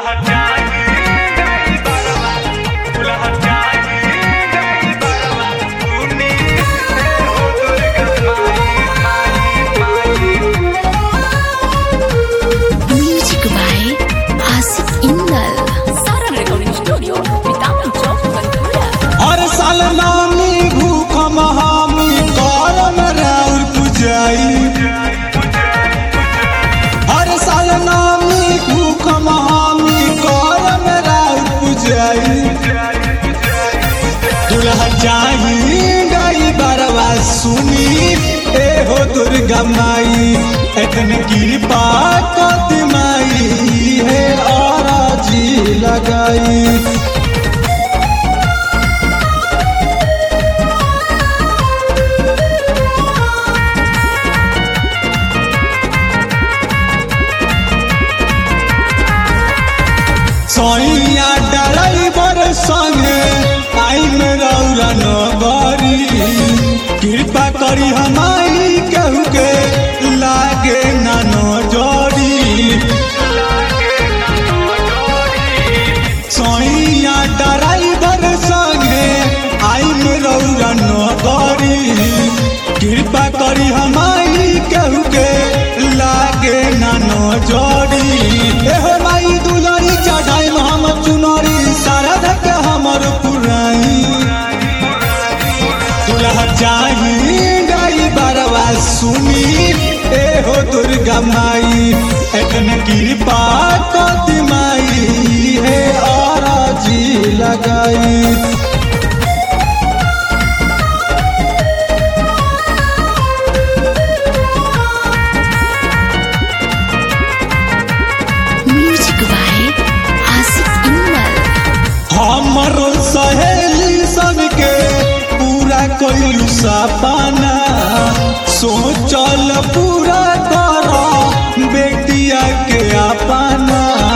Music by Asif Indal. Saran Recording Studio, Vitamin Chowk, Ventura. हर साल नामी भूखम हामी करम राउर पुजाई हर साल नामी भूखम हामी करम राउर पुजाई दुल्हा जाही गई बरवा सुनी ए हो दुर्गा माई एतन कृपा कति माई है और जी लगाई सैया ड्राइवर संगे आई में रौरा नगरी कृपा करी हमारी केहू के लागे ना नजरी सैया ड्राइवर संगे आई में रौरा नगरी कृपा करी हमारी केहू के लागे ना नजरी एहो माई दुलरी चढ़ाई हम चुनरी सारा धक हमर पुराई दुल्हा चाही गई बरवा सुनी ए हो दुर्गा माई एतन कृपा कति माई है और जी लगाई Music by Asif Indal. हमरो सहेली सबके पूरा कोइलू सपना सोचल पूरा कर बेटिया के अपना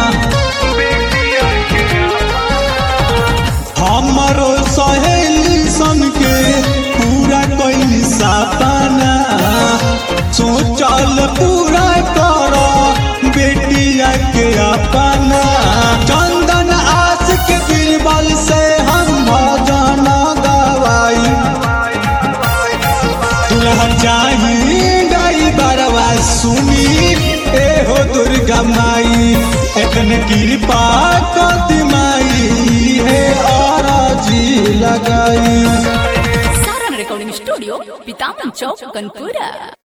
हमरो सहेली सबके पूरा कोइली सपना सोचल पूरा कर बेटिया के अपना चंदन आस के बीरबल से हम भजन गवाई दुल्हा चाही गई बरवा सुनी ए हो दुर्गा माई एतन कृपा कति माई है और जी लगाई Saran Recording Studio, Vitamin Chowk, Ventura.